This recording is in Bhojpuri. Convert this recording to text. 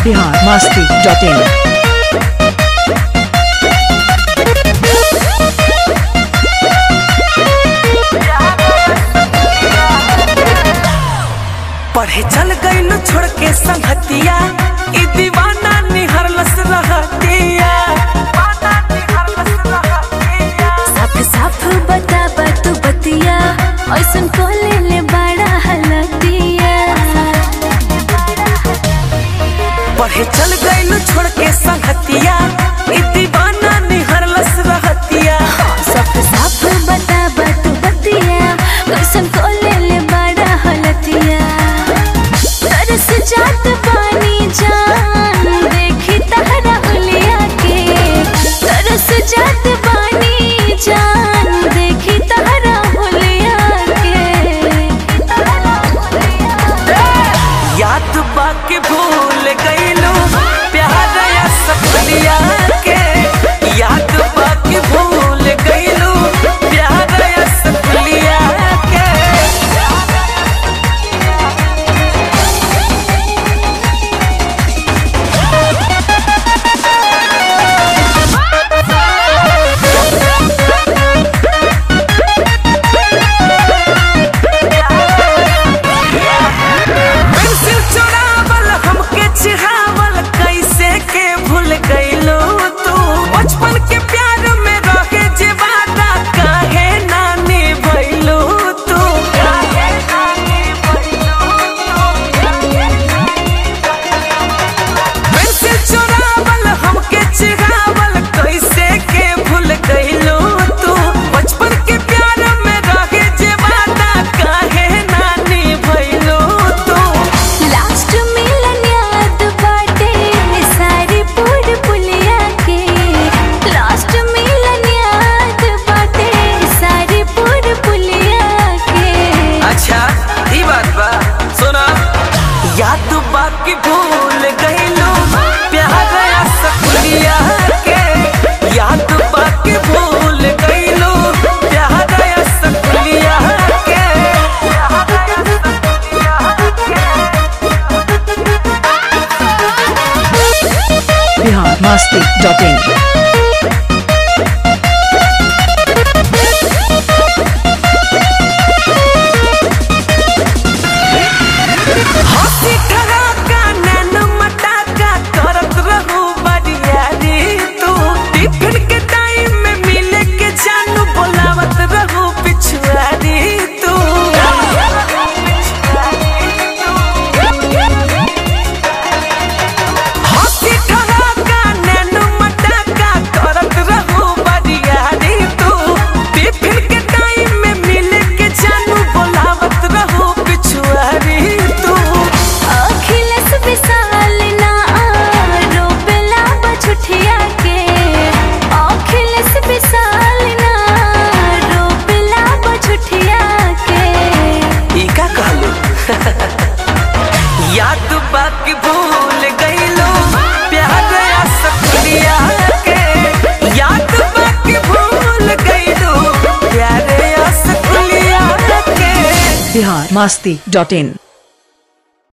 बिहार मस्ती डॉट इन पढ़े चल गईल छोड़ के संगतिया ई दीवाना निहरलस रहतिया साफ साफ बता तू बतिया ऐसन को ले ले बड़ा हलतिया पढ़े चल गईल छोड़ के संगतिया ई दीवाना निहरलस रहतिया साफ साफ बता तू बतिया ऐसन को ले ले बड़ा हलतिया तरस जात पानी जान देखी तहरा हुलिया के तरस जात पानी जान देखी तहरा हुलिया के याद बाके भूल गईलू प्यार या सपनिया के याद बाके भूल गईलू प्यार या सपनिया के पेंसिल चुरावल हमके चिढ़ावल कैसे के भूल गईलो तू बचपन के प्यार में रहे जे वादा काहे नानी भइलो तू काहे नानी पेंसिल चुरावल हमके चिढ़ावल कैसे के भूल गईलो तू बचपन के प्यार में रहे जे वादा काहे नानी भइलो तू लास्ट मिलन याद बाटे सारी पूर पुलिया के लास्ट मिलन याद बाटे सारी पूर पुलिया के अच्छा ई बात बा सुना याद बाकी भूल गईलो प्यार या सपनिया के याद बाकी भूल गईलो प्यार या सपनिया के प्यार या सपनिया के बिहार मस्ती डॉट इन हंसी ठराका नैन मटाका करत रहू बरियारी तू टिफिन के टाइम में मिले के जानू बोलावत रहू पिछुआरी तू हंसी ठराका नैन मटाका करत रहू बरियारी तू टिफिन के टाइम में मिले के जानू बोलावत रहू पिछुआरी तू अखिलेश विशाल ना रोबेला बछुठिया के अखिलेश विशाल ना रोबेला बछुठिया के ई का कहलू याद बाकी भूल गईलो प्यार या सपनिया के याद बाकी भूल गईलो प्यार या सपनिया के बिहार मस्ती डॉट इन